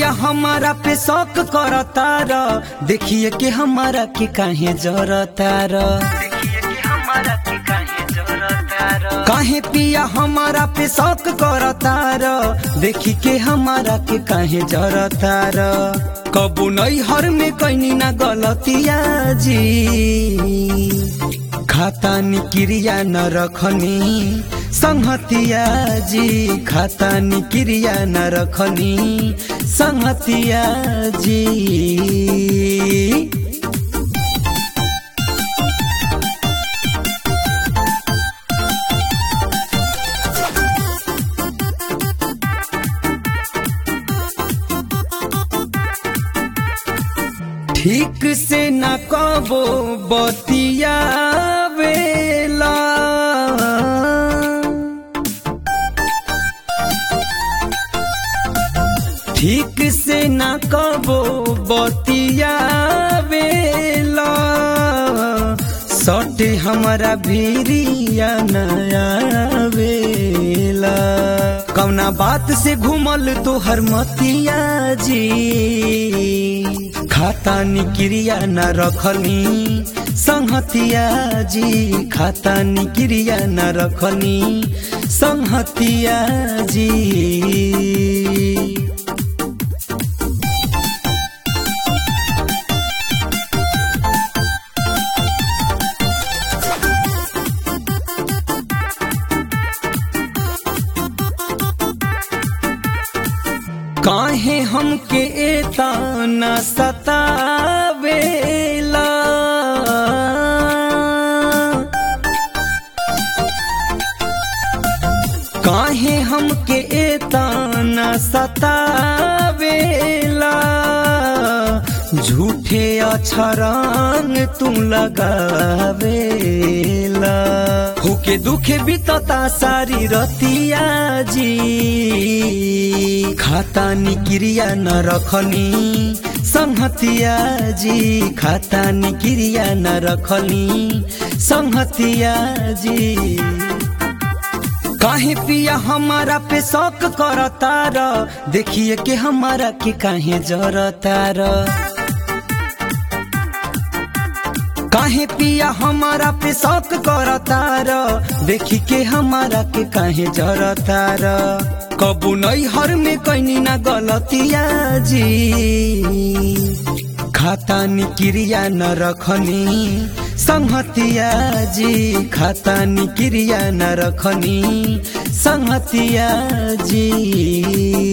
पिया हमारा पे शौक करता र देखिए के हमारा के काहे जरता र काहे पिया हमारा पे शौक करता र देखी के हमारा के काहे जरता र कबू नहीं हर में कैनी ना गलतिया जी खाता नि क्रिया न रखनी संहतिया जी खाता नि क्रिया न रखनी संहतिया जी ठीक से न कबो बतिया वेला ठीक से न कबो बतिया वेला सटे हमारा भीरिया नया वेला कौना बात से घूमल तो हर मतिया जी खाता नि क्रिया न रखनी संहतिया जी खाता नि क्रिया न रखनी संहतिया जी काहे हमके एता न सतावेला काहे हमके एता न सतावेला झूठे अछरंग तू लगावेला होके दुखे बितता सारी रतिया जी खाता नि क्रिया न रखनी संहतिया जी खाता नि क्रिया न रखनी संहतिया जी काहे पिया हमारा पे शौक करता र देखिए के हमारा के काहे जरता र काहे पिया हमारा पे शौक करता र देखी के हमारा के काहे जरता र कबू नहीं हर में कैनी ना गलतिया जी खाता नि क्रिया न रखनी संहतिया जी खाता नि क्रिया न रखनी संहतिया जी